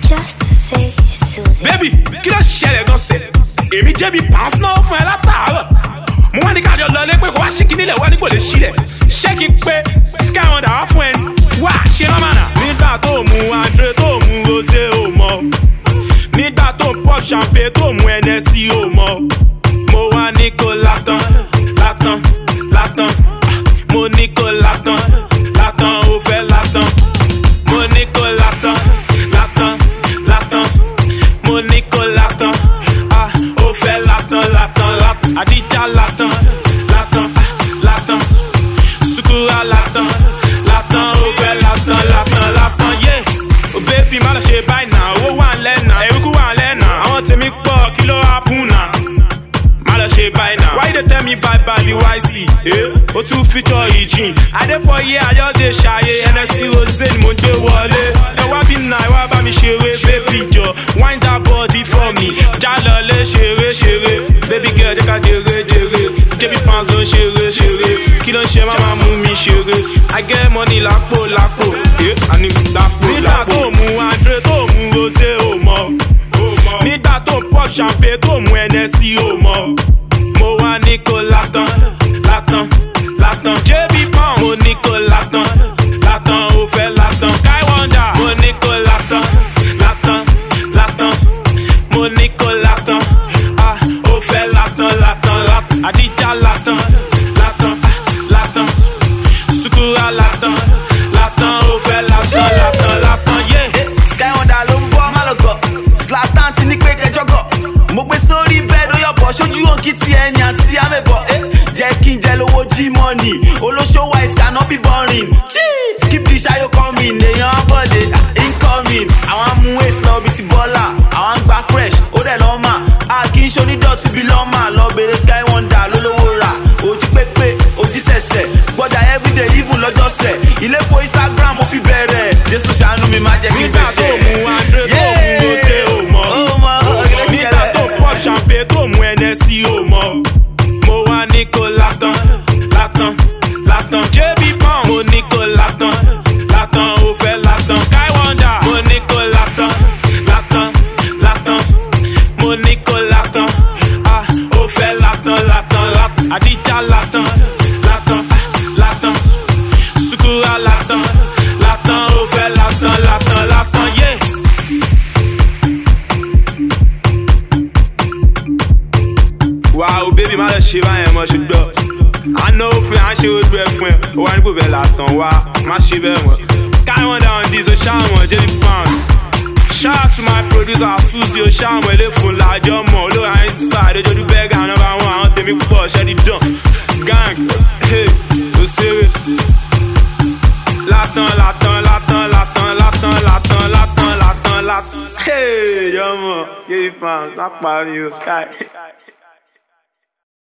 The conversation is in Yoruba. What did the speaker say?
Just say Susie. Baby, kí ló ṣẹlẹ̀ gan sẹ̀? Èmi jẹ́bi pounds náà fún ẹ látàárọ̀. Mo wá ní kájọ lọ lé pé kó wá ṣí kíní lẹ̀ wá nípò lè ṣílẹ̀. Ṣé kí n pé Sky Wonder wá fún ẹ ní? Wá ṣe nọ́mà náà. Nígbà tó mu Andre tó mu Rosé ò mọ̀. Nígbà tó pop champagne tó mu Hennessy ò mọ̀. Mo wá ní kó látàn, látàn, látàn. Mo ní kó látàn, látàn, ó fẹ́ látàn. Mo ní kó látàn, látàn, látàn. Mo ní kó látàn, ah, ó fẹ́ látàn, látàn, látàn. Àdíjà látàn, látàn, ah, látàn. Sukura látàn, látàn, ó fẹ́ látàn, látàn, látàn, yeah. Oh baby, má lọ ṣe báyìí náà, owó wà ń lẹ́nà, eruku wà ń lẹ́nà. Àwọn tèmi pọ̀, kí ló happen náà? má lọ ṣe báyìí náà. why you dey tell me bye bye the yc eh? o tún feature ìjìn. adéfọyé ayọ́dẹ ṣayé nsc rosé ni mo gbé wọlé. ẹ wá bí nà ẹ wá bá mi ṣeré baby jọ wind that body for me. já lọlé ṣeré ṣeré baby girl jẹ́ ká jèrè jèrè jb pounds ló ń ṣeré ṣeré kí ló ń ṣe máa mú mi ṣeré. i get money lápò lápò eh? àní lápò lápò. nígbà tó mu andre tó mu rosé ò mọ̀ nígbà tó ń pop champagne tó mu Hennessy ò mọ̀ mo wá ní kó látàn látàn látàn jb pounds mo ní kó látàn látàn ó fẹ́ látàn sky wonder mo ní kó látàn látàn látàn mo ní kó látàn ah ó fẹ́ látàn látàn látàn àdíjà látàn látàn ah látàn sukura látàn látàn ó fẹ́ látàn látàn látàn yeah. Sky Wonder ló ń bọ́ má lọ gọ̀. Zlatan ti ní pé kẹjọ gọ̀. Mo gbé sórí bẹ́ẹ̀ ló yọ̀bọ̀ sójú òǹkì ti ẹni àti amẹ́bọ̀. Eh, Jẹ́ kí n jẹ lówó jí mọ́nì. Olóṣó white cannot be boring. Cheese! Keep the ṣayó coming. Èèyàn bọ̀dé incoming. Àwọn amú ace lọ bí ti bọ́là. Àwọn ń gba fresh. Ó dẹ̀ lọ́mà. A kì í ṣonídọ̀tí bí lọ́mà. Lọ bèrè Sky Wonder lólówó rà. Ojú pépé, ojú sẹ̀sẹ̀. Gbọ́dọ̀ everyday even lọ́jọ́sẹ̀. Ilé po Instagram mo fi bẹ̀rẹ̀. Jésù ṣàánú mi má jẹ́ kí n nígbà tó gbèsè. mu andre tó mu rosé ò mọ̀ Ó mọ̀, ọ̀gẹ̀dẹ̀ ti nígbà ṣẹlẹ̀. tó pop champagne tó mu Hennessy ò mọ̀ mo wá ní kó látàn látàn látàn jb pounds mo ní kó látàn látàn ó fẹ́ látàn sky wonder mo ní kó látàn látàn látàn mo ní kó látàn ah ó fẹ́ látàn látàn látàn àdíjà látàn látàn ah látàn sukura látàn látàn ó fẹ́ látàn látàn látàn yeah. wàá o bébí má lọ ṣe báyẹn mọ ṣùgbọ́n àná òfin à ń ṣe ojú ẹ fún ẹ ó wá nípò bẹ́ẹ̀ látàn wá má ṣe bẹ́ẹ̀ mọ́ sky wonder on this o ṣáàmù jerry pound shout out to my producer suzy o ṣáàmù eléfun làjọ mọ olóra inside ojojú bẹ́ẹ̀gà nọmba wọn àwọn tèmi pọ̀ ṣẹ́ni dán gang hey, ó ṣeré látàn látàn látàn látàn látàn látàn látàn látàn látàn hey yọmọ jerry pound má parí o sky.